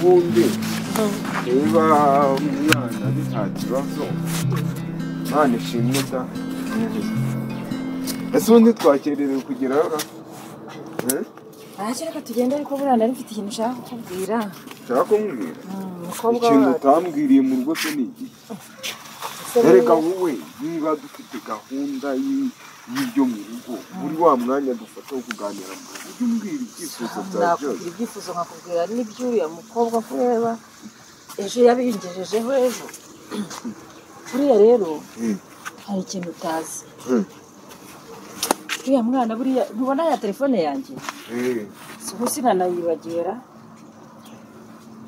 wundi niba umwana ari nta kibazo imana ishimwe da ese ubundi twakererewe kugeraho ra Eh? ntacyo reka tugende ariko buriya nari mfite ikintu ushaka kukubwira ushaka kumbwira umukobwa ikintu wawe utambwiriye mu rugo se ni igihe ese erega buriya- wowe niba dufite gahunda y'i- y'ibyo mu rugo muri wa mwanya dufata wo kuganira mu rugo ujye umbwira ibyifuzo bya byose nakubwira ibyifuzo nkakubwira n'iby'uriya mukobwa ko ureba ejo yabingejejeho ejo buriya rero Mm. hari ikintu utazi Mm. uriya mwana buriya ntubona ya telefone yanjye Eh, si ubu sinanayibagira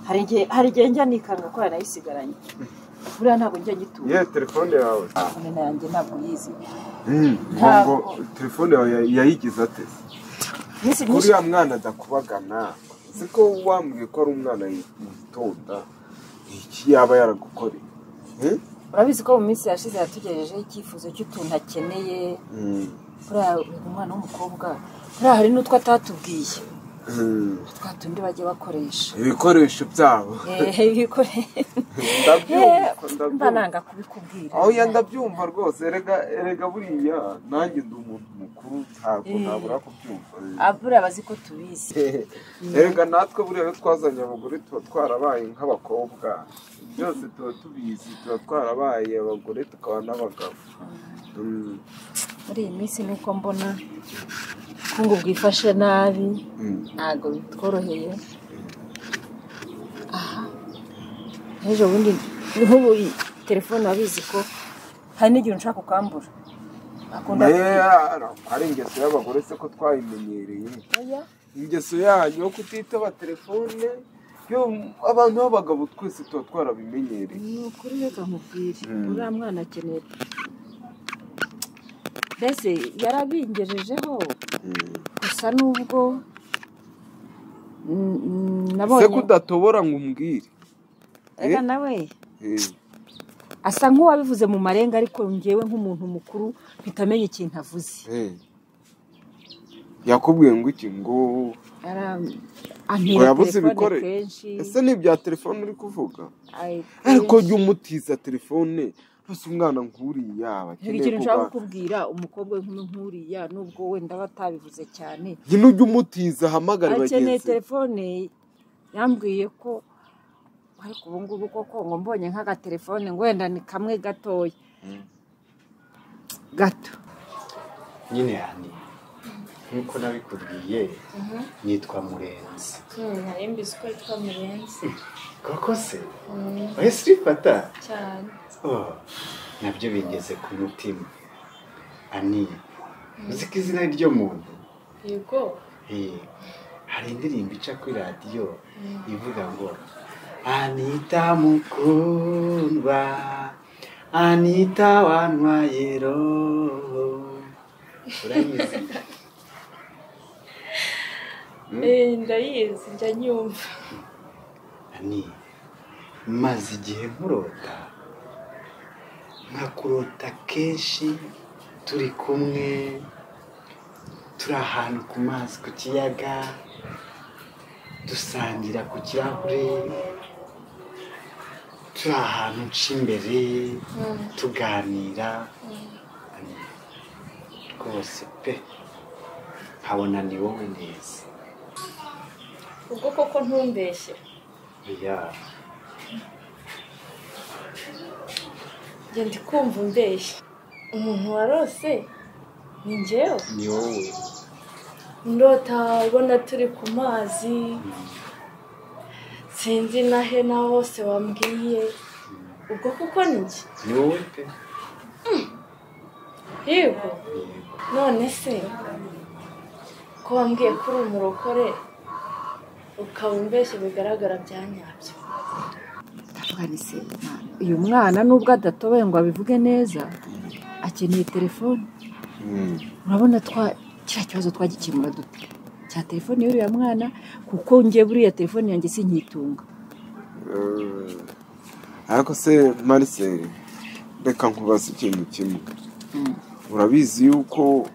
hari igihe hari igihe njya nikanga ko yanayisigaranye buriya ntabwo njya nyitura ye telefone yawe telefone yanjye ntabwo yizi Mm, Ntabwo. ngo telefone yawe ya- yayigize ate iminsi myinshi uriya mwana adakubagana siko wambwiye ko ari umwana yitonda iki yaba yaragukoreye Eh? urabizi ko mu minsi yashize yatugejejeho icyifuzo cy'utuntu akeneye Mm, buriya uyu mwana w'umukobwa buriya hari n'utwo atatubwiye mm. twa tundi bajya bakoresha ibikoresho byabo ehe bikore ndabyumva mba ndabyumva nanga kubikubwira aho yenda byumva rwose erega erega buriya nanjye ndi umuntu mukuru ntabwo ntabura kubyumva abura abazi ko tubizi erega natwe buriya iyo twazanye abagore tuba twarabaye nk'abakobwa byose tuba tubizi tuba twarabaye abagore tukaba n'abagabo Mm, muri iyi minsi nuko mbona ubukungu bwifashe nabi mm. ntabwo bitworoheye aha ejo bundi nk'ubu iyi telefone urabizi ko hari n'igihe nshaka kukambura akunda Mera, ari ingeso y'abagore se ko twayimenyereye Oya. ingeso yanyu yo kutitaba telefone yo abantu b'abagabo twese tuba twarabimenyereye ni ukuri reka nkubwire Mm. uriya mwana akeneye mbese yarabingejejeho Mm. gusa n'ubwo mm, mm, se nabonye kudatobora ngo umbwire reka nawe asa nk'uwabivuze mu marenga ariko ngewe nk'umuntu mukuru mpita amenya ikintu avuze yakubwiye ngo iki ngo Ara- ngo antera yabuze telefone ibikore kenshi ese ni ibya telefone uri kuvuga ay- ariko jya umutiza telefone rwose umwana nk'uriya aba Hari akeneye ikintu nshaka kuba kukubwira umukobwa w'inkumi nk'uriya nubwo wenda batabivuze cyane jya ujye umutiza ahamagare akeneye bagenzi be. telefone yambwiye ko ariko ubu ngubu koko ngo mbonye nk'agatelefone ngo wenda ni kamwe gatoya gato nyine yani nk'uko nabikubwiye nitwa murenzi nari mbizi ko yitwa murenzi koko se oya sirifata cyane Oh, nabyo bigeze ku mutima ani uzi ko izina ryo muntu yego Eh, hari indirimbo ica kuri radiyo ivuga ngo anita mukundwa anita wantwaye roho urayizi Eh, ndayizi njya nyumva ani maze igihe nkurota nkakurota kenshi turi kumwe turi ahantu ku mazi ku kiyaga dusangira ku kirahure turi ahantu nca imbere tuganira Ani, rwose pe nkabona ni wowe neza ubwo koko ntumbeshye oya njye ndi kumva umbeshye umuntu warose ni njyewe ni wowe ndota ubona turi ku mazi sinzi na he na bose wambwiye ubwo kuko ni njye ni wowe pe yego yego none se ko wambwiye ko uri umurokore ukaba umbeshye bigaragara bya nyabyo ndavuganise uyu mwana nubwo adatoboye ngo abivuge neza akeneye telefone Mm. urabona twa kiriya kibazo twagikemura dute cya telefone y'uriya mwana kuko nge buriya telefone yanjye sinkitunga Eh, ariko se Marcel reka nkubaze ikintu kimwe Mm. urabizi yuko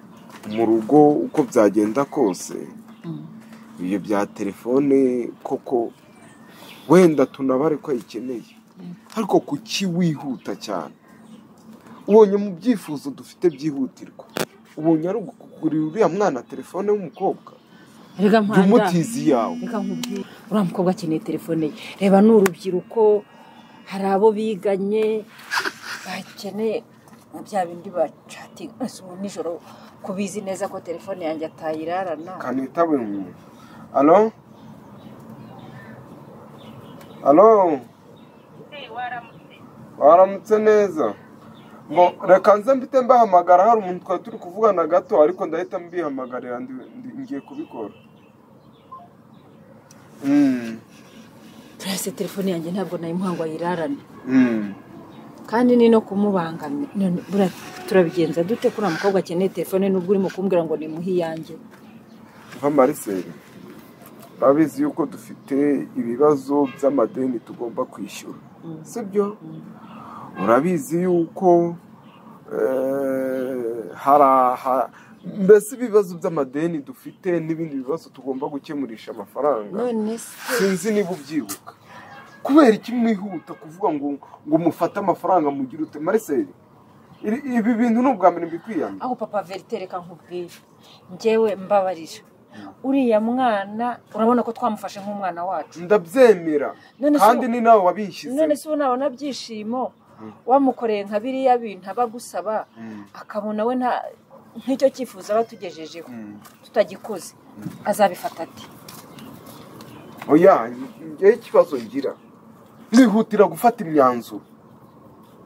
mu rugo uko byagenda kose Mm. ibyo bya telefone koko wenda tunabare ko ayikeneye ariko kuki wihuta cyane ubonye mu byifuzo dufite byihutirwa ubonye ari ukugurira uriya mwana telefone w'umukobwa reka jya mpanda umutiza iyawe reka nkubwire uriya mukobwa akeneye telefone ye reba ni urubyiruko hari abo biganye bakeneye nka bya bindi bacatinga gusa ubu nijoro ko bizi neza ko telefone yanjye atayirarana kanita buri muntu alo alo waramutse neza ngo reka nze mbite mbahamagara hari umuntu twari turi kuvugana gato ariko ndahita mbihamagarira ndi- ndi- ngiye kubikora Mm, turese telefone yanjye ntabwo nayimuha ngo ayirarane mm. kandi ni no kumubangamira None buriya turabigenza dute ko uriya mukobwa akeneye telefone n'ubwo urimo kumbwira ngo nimuhe iyanjye nka mariseri babizi yuko dufite ibibazo by'amadeni tugomba kwishyura sibyo urabizi yuko eh, hari aha- mbese ibibazo by'amadeni dufite n'ibindi bibazo tugomba gukemurisha amafaranga none se sinzi niba ubyibuka kubera iki mwihuta kuvuga ngo ngo mufate amafaranga mugire ute mariseri iri- ibi bintu ni ubwa mbere mbikwiyana aho papa verite reka nkubwire njyewe mbabarira uriya mwana urabona ko twamufashe nk'umwana wacu ndabyemera None se- kandi ni nawe wabishyize none se ubu nabona byishimo wamukoreye nka biriya bintu aba agusaba akabona we nta nk'icyo cyifuzo aba atugejejeho tutagikoze azabifata ati oya ngewe ikibazo ngira mwihutira gufata imyanzuro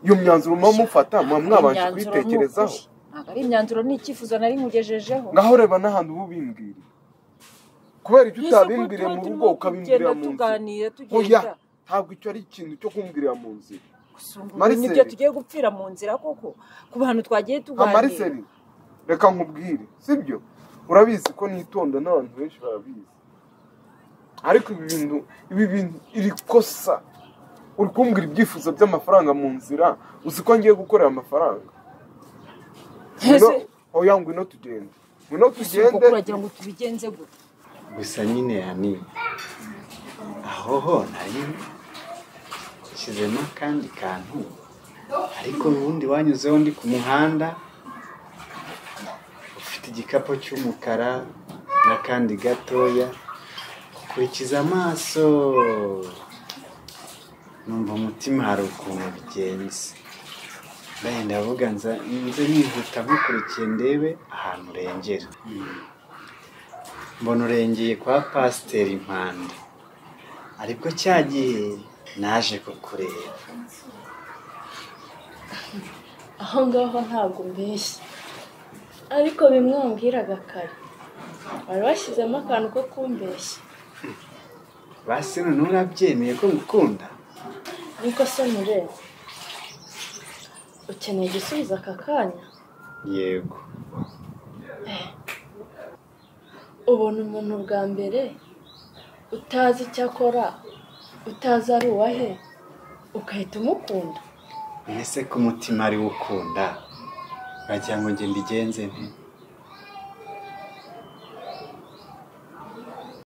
iyo myanzuro muba mufata muba mwabanje Imyanzuro ni kuyitekerezaho ukuri. ntabwo ari imyanzuro ni icyifuzo nari nkugejejeho ngaho reba n'ahantu uba ubimbwira kubera icyo Ese ko utabimbwire tuba mu turimo rugo ukabimbwirira kugenda mu tuganira, nzira tugenda. oya ntabwo icyo ari ikintu cyo kumbwirira mu nzira gusungura Mariseli. nibyo tugiye gupfira mu nzira koko ku bantu twagiye nka tuganira mariseri reka nkubwire sibyo urabizi ko nitonda n'abantu benshi barabizi ariko ibi bintu ibi bintu iri kosa uri kumbwira ibyifuzo by'amafaranga mu nzira uzi ko ngiye gukorera amafaranga Ese- Ngwino- oya ngwino tugende ngwino Ese koko tugende uragira ngo tubigenze gute gusa nyine yani aho ho nari nshyizemo akandi kantu ariko ubundi wanyuzeho ndi ku muhanda ufite igikapu cy'umukara n'akandi gatoya ukurikiza amaso numva umutima hari ukuntu bigenze ndagenda avuga nza nze nihuta nkukurikiye ndebe ahantu urengera mbona urengeye kwa pasiteri mpande aribwo cya gihe naje kukureba aho ngaho ntabwo mbeshya ariko bimwe wambwiraga kare wari washyizemo akantu ko kumbeshya basi none urabyemeye ko ngukunda niko se mureba ukeneye igisubizo aka kanya yego ubona umuntu bwa mbere utazi icyo akora utazi ari uwahe ugahita umukunda mbese ko umutima ari wo ukunda wagira ngo njye mbigenze nte